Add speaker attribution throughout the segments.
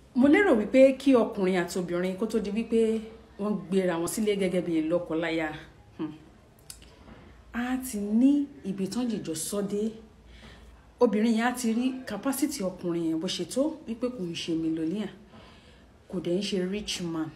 Speaker 1: mo lérò wípé kí ọkùnrin àti obìnrin kó tó di wípé wọ́n gbéra wọn sílé gẹ́gẹ́ bí lọ́kọláya hmm, á ti ní ibi tán jìjọ sọ́dé obìnrin yẹn á ti rí capacity ọkùnrin yẹn bó ṣe tó wípé kò ń ṣe millionaire kò dẹ̀ ń ṣe rich man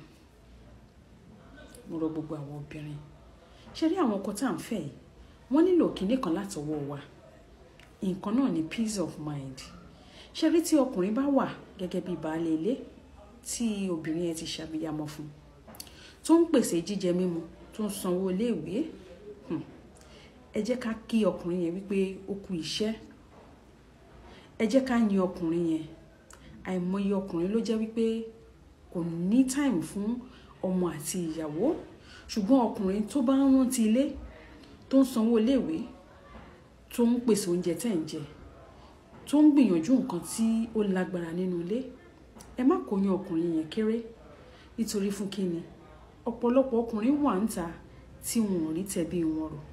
Speaker 1: mo rọ gbogbo àwọn obìnrin ṣe rí àwọn ọkọ tá à ń fẹ́ yìí wọ́n nílò kinní kan látọwọ́ wa nǹkan náà ni peace of mind ṣe rí tí ọkùnrin bá wà gẹ́gẹ́ bí baálé ilé tí obìnrin yẹn ti ṣàbíyamọ fún tó ń pèsè jíjẹ mímu tó ń sanwó iléèwé hmm, ẹ jẹ́ ká kí ọkùnrin yẹn wípé ó kú iṣẹ́ ẹ jẹ́ ká yin ọkùnrin yẹn àìmọye ọkùnrin ló jẹ́ wípé kò ní time fún ọmọ àti ìyàwó ṣùgbọ́n ọkùnrin tó bá ń rántí ilé tó ń sanwó iléèwé tó ń pèsè oúnjẹ tẹ̀ ń jẹ tó ń gbìyànjú nǹkan tí ó lágbára nínú ilé ẹ má kó yan ọkùnrin yẹn kéré nítorí fún kíni ọ̀pọ̀lọpọ̀ ọkùnrin wà ń ta tí wọn ò rí tẹ̀bí wọn rò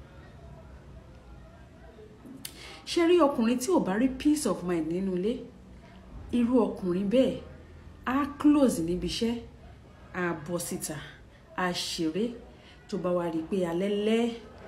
Speaker 1: ṣé rí ọkùnrin tí ò bá rí peace of mind nínú ilé irú ọkùnrin bẹ́ẹ̀ á close níbi iṣẹ́ á bọ́ síta á ṣeré tó bá wá rí i pé alẹ́ lẹ́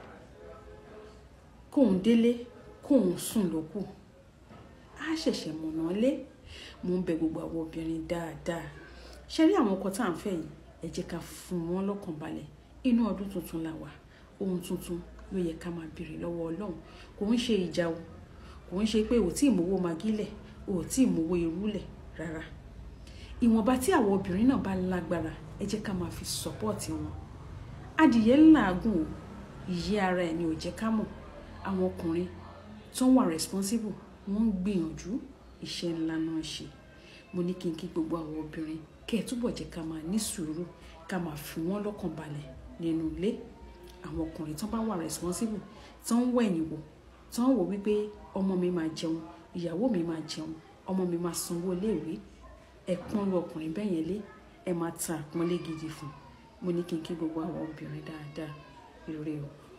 Speaker 1: kóun délé kóun sùn lókù á ṣẹ̀ṣẹ̀ mọ̀nà lé mo ń bẹ gbogbo àwọn obìnrin dáadáa ṣe rí àwọn ọkọ tá à ń fẹ́ yìí ẹ jẹ́ ká fún wọn lọ́kàn balẹ̀ inú ọdún tuntun la wà ohun tuntun ló yẹ ká máa béèrè lọ́wọ́ ọlọ́run kò ń ṣe ìjà o kò ń ṣe pé ò tí ì mówó magílẹ̀ ò tí ì mówó irúlẹ̀ rárá ìwọ̀nba tí àwọn obìnrin náà bá lágbára ẹ jẹ́ ká máa fi sọ́pọ́ọ̀tì wọn adìyẹ ńláàgùn o ìyẹ́ ara ẹ̀ ni ò jẹ́ ká mọ̀ àwọn ọkùnrin tó ń wà responsible wọ́n ń gbìyànjú iṣẹ́ ńlá náà ṣe mo ní kí n kí gbogbo àwọn obìnrin kẹ́ ẹ̀ túbọ̀ jẹ́ ká máa ní sùúrù ká máa fi wọ́n lọ́kàn balẹ̀ nínú ilé àwọn ọkùnrin tó bá wà responsible tó ń wẹ̀yìn wò tó ń wò wípé ọmọ mi máa jẹun ìyàwó mi máa jẹun ọmọ mi máa sanwó iléèwé ẹ pọ́n lu ọkùnrin bẹ́ẹ̀ yẹn lé ẹ máa ta àpọ́nlé gidi fún mo ní kí n kí gbogbo àwọn obìnrin dáadáa ire o.